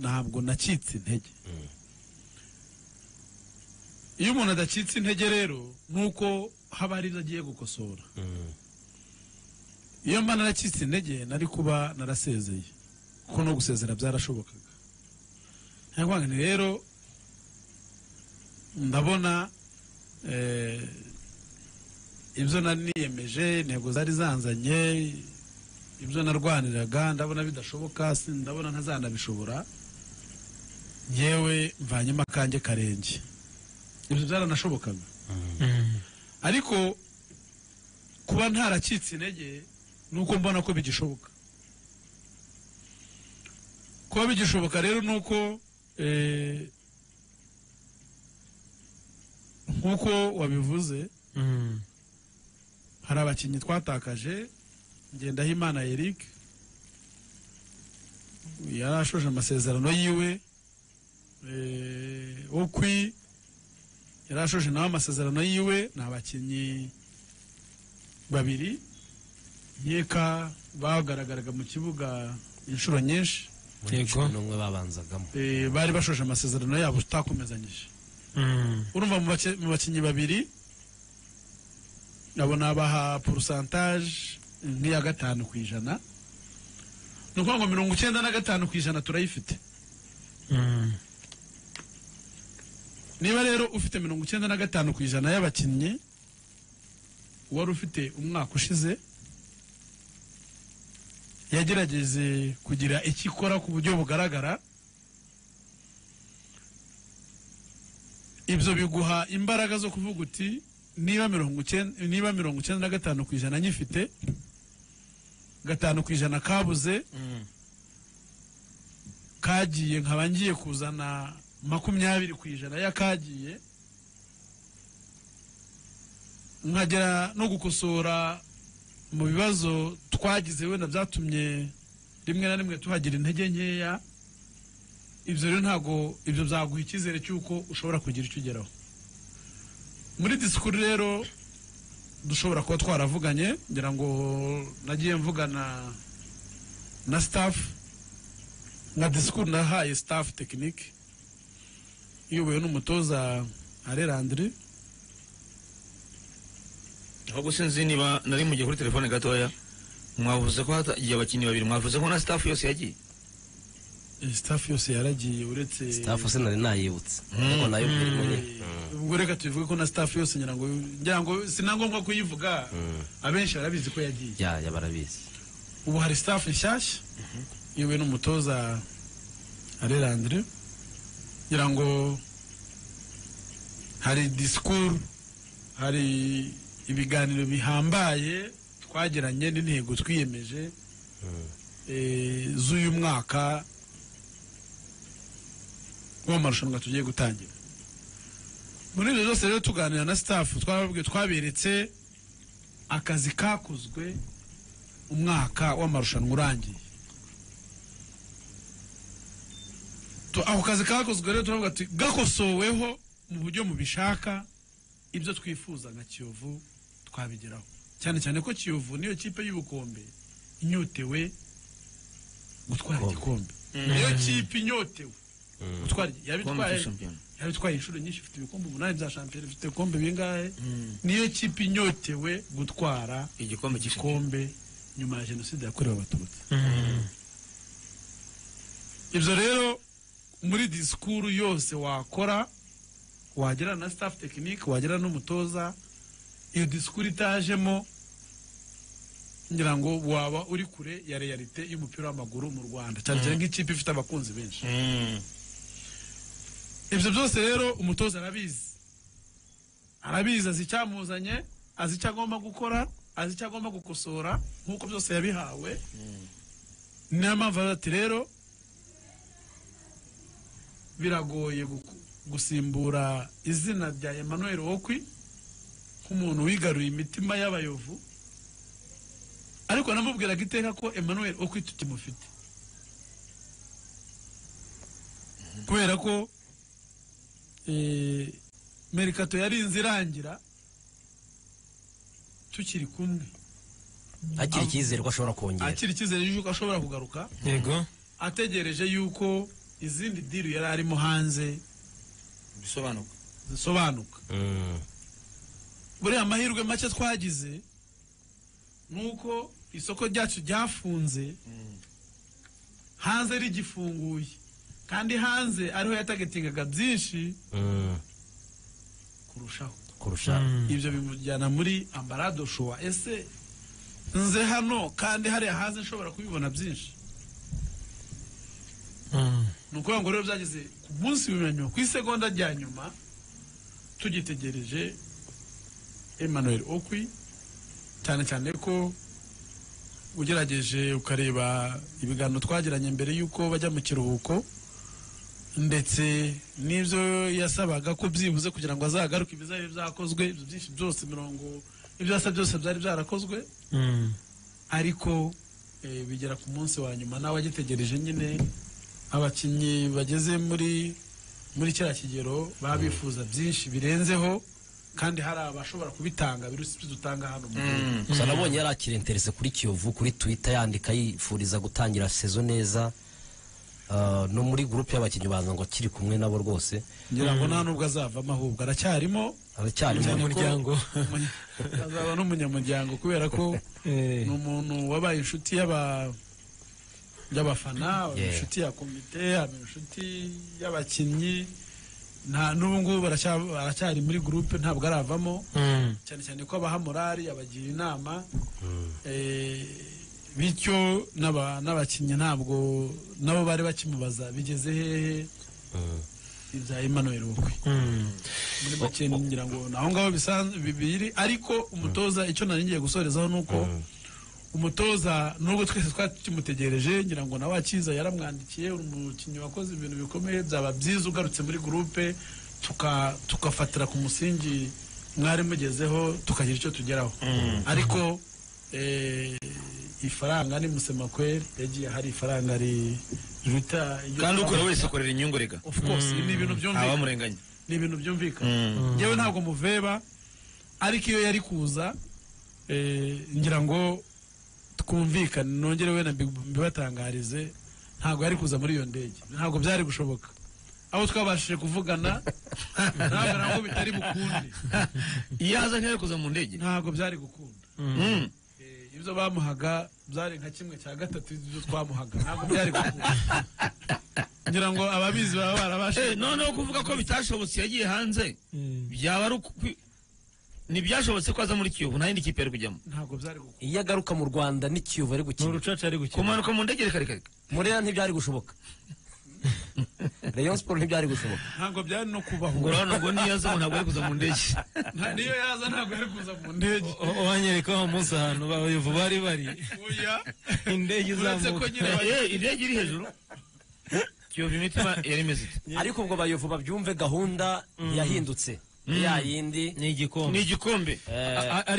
ntabwo nacitse intege iyo umuntu adacitse intege rero ni uko haba hari ibyo agiye gukosora iyo mba naracitse intege nari kuba narasezeye kuko no gusezera byarashobokaga nyakubahwa ni rero ndabona eh, ibyo nari niyemeje intego zari zanzanye ibyo narwaniraga ndabona bidashoboka si- ndabona ntazanabishobora yewe mvanyemo akanjye karenge ibyo byaranashobokaga ariko kuba ntaracitse intege ni uko mbona ko bigishoboka kuba bigishoboka rero ni uko eh, nk'uko wabivuze hari abakinnyi twatakaje ngendahimana eric yari ashoje amasezerano yiwe eh, okwi yari ashoje nawe amasezerano yiwe ni abakinnyi babiri nkeka bagaragaraga mu kibuga inshuro nyinshi Yego. n'umwe babanzagamo eh, bari bashoje amasezerano yabo tutakomezanyije urumva mu bake- mu bakinnyi babiri ndabona baha porosantaje nk'iya gatanu ku ijana ni ukuvuga ngo mirongo icyenda na gatanu ku ijana turayifite niba rero ufite mirongo icyenda na gatanu ku ijana y'abakinnyi wari ufite umwaka ushize yagerageje kugira icyo ikora ku buryo bugaragara ibyo biguha imbaraga zo kuvuga uti niba mirongo icyenda niba mirongo icyenda na gatanu ku ijana nyifite gatanu ku ijana kabuze kagiye nkaba ngiye kuzana makumyabiri ku ijana y'akagiye nkagera no gukosora mu bibazo twagize wenda byatumye rimwe na rimwe tuhagira intege nkeya ibyo rero ntabwo ibyo byaguha icyizere cy'uko ushobora kugira icyo ugeraho muri disikuru rero dushobora kuba twaravuganye ngira ngo nagiye mvugana na staff nka disikuru nahaye staff tekinike iyobowe n'umutoza Alain Landry ahubwo sinzi niba nari mugiye kuri telefone gatoya mwavuze ko hatagiye abakinnyi babiri mwavuze ko na staff yose yagiye Eh, staff yose yaragiye uretse sitafu se nari nayibutse ariko nayo mbere nyine Eh, ubwo reka tubivuge ko na staff yose ngira ngo ngira ngo si na ngombwa kuyivuga abenshi barabizi ko yagiye ya ya barabizi ubu hari staff nshyashya iyobowe n'umutoza Alain Landry ngira ngo hari disikuru hari ibiganiro bihambaye twagiranye n'intego twiyemeje eh, z'uyu mwaka w'amarushanwa tugiye gutangira muri ibyo byose rero tuganira na sitafu twababwiye twaberetse akazi kakozwe umwaka w'amarushanwa urangiye Tu- ako kazi kakozwe rero turavuga ati gakosoweho mu buryo mubishaka ibyo twifuza nka kiyovu twabigeraho cyane cyane ko kiyovu niyo kipe y'ubukombe inyotewe gutwara igikombe niyo kipe inyotewe gutwara igi- Kombe yabitwaye ya shampiyona. yari itwaye inshuro nyinshi ifite ibikombe umunani bya shampiyona ifite ibikombe bingahe niyo kipe inyotewe gutwara igikombe cy'ishampiyona igikombe nyuma ya jenoside yakorewe abatutsi ibyo rero muri disikuru yose wakora wagera na staff tekinike wagera n'umutoza iyo disikuru itajemo ngira ngo waba uri kure ya realite y'umupira w'amaguru mu rwanda cyane cyane nk'ikipe ifite abakunzi benshi ibyo byose rero umutoza arabizi arabizi azi icyamuzanye azi icyo agomba gukora azi icyo agomba gukosora nk'uko byose yabihawe niyo mpamvu avuga ati rero biragoye guku- gusimbura izina rya emmanuel wokwi nk'umuntu wigaruye imitima y'abayovu ariko namubwiraga iteka ko emmanuel wokwi tutimufite kubera ko eh, merikato yarinze irangira tukiri kumwe agira icyizere ko ashobora kongera akiri icyizere yuko ashobora kugaruka yego ategereje yuko izindi diri yari arimo hanze bisobanuka zisobanuka Mm. buriya amahirwe make twagize ni uko isoko ryacu ryafunze hanze rigifunguye kandi hanze ariho yatagetingaga byinshi Mm. kurushaho kurusha ibyo bimujyana muri ambarado showa ese nze hano kandi hariya hanze nshobora kubibona byinshi ni ukuvuga ngo rero byageze ku munsi wa nyuma ku isegonda rya nyuma tugitegereje emmanuel okwi cyane cyane ko ugerageje ukareba ibiganiro twagiranye mbere y'uko bajya mu kiruhuko ndetse n'ibyo yasabaga ko byibuze kugira ngo azagaruke ibizabe byakozwe ibyo byinshi byose mirongo ibyo yasa byose byari byarakozwe ariko eh, bigera ku munsi wa nyuma nawe agitegereje nyine abakinnyi bageze muri muri kiriya kigero baba bifuza byinshi birenzeho kandi hari abashobora kubitanga birusi ibyo dutanga hano mu gihugu gusa nabonye yari akiri interese kuri kiyovu kuri twitter yandika yifuriza gutangira sezo neza Ah, no muri gurupe y'abakinnyi baza ngo akiri kumwe nabo rwose ngira ngo nta nubwo azavamo ahubwo aracyarimo aracyarimo cyane ko- Umunyamuryango. umu- azaba n'umunyamuryango kubera ko Eh. ni umuntu wabaye inshuti y'aba y'abafana Yeah. inshuti ya komite aba inshuti y'abakinnyi nta n'ubu ngubu aracya- aracyari muri gurupe ntabwo aravamo cyane cyane ko abaha morali abagira inama Eh, bityo n'aba- n'abakinnyi ntabwo nabo bari bakimubaza bigeze hehe ibya Emmanuel Okwi muri make ngira ngo ni aho ngaho bisanzwe bibiri ariko umutoza icyo nari ngiye gusorezaho ni uko umutoza nubwo twese twari tukimutegereje ngira ngo nawe akiza yaramwandikiye uri umukinnyi wakoze ibintu bikomeye byaba byiza ugarutse muri gurupe tuka- tugafatira ku musingi mwari mugezeho tukagira icyo tugeraho ariko eh, ifaranga ni musemakweri yagiye hari ifaranga ri- riruta iryo- kandi ukora wese akorera inyungu rega of course ni ibintu byumvikana abamurenganya ni ibintu byumvikana Mm. yewe ntabwo muveba ariko iyo yari kuza eh, ngira ngo twumvikane nongere we na mbi- mbibatangarize ntabwo yari kuza muri iyo ndege ntabwo byari gushoboka aho twabashije kuvugana ntabwo nabwo bitari bukunde iyo aza ntiyari kuza mu ndege ntabwo byari gukunda Mm. Eh, ibyo bamuhaga byari nka kimwe cya gatatu ibyo twamuhaga ntabwo byari gukunda ngira ngo ababizi baba barabashije Eh, noneho kuvuga ko bitashobotse yagiye hanze byaba ari ukwi- ntibyashobotse ko aza muri kiyovu nta yindi kipe yari kujyamo ntabwo byari gukunda iyo agaruka mu rwanda ni kiyovu ari ni gukina urucaca ari gukina kumanuka mu ndege reka reka reka murera ntibyari gushoboka rayon siporo ntibyari gushoboka ntabwo byari no kubaho ngo urabona ngo niyo aza ntabwo ari kuza mu ndege Nta- niyo yaza ntabwo yari kuza mu ndege O- wanyereka wa munsi ahantu abayovu bari bari oya indege uretse ko izamuka nyine bari- Eh, indege iri hejuru kiyovu imitima yari imeze ite ariko ubwo bayovu babyumve gahunda yahindutse ya yindi ni igikombe ni igikombe eh, A- a- ari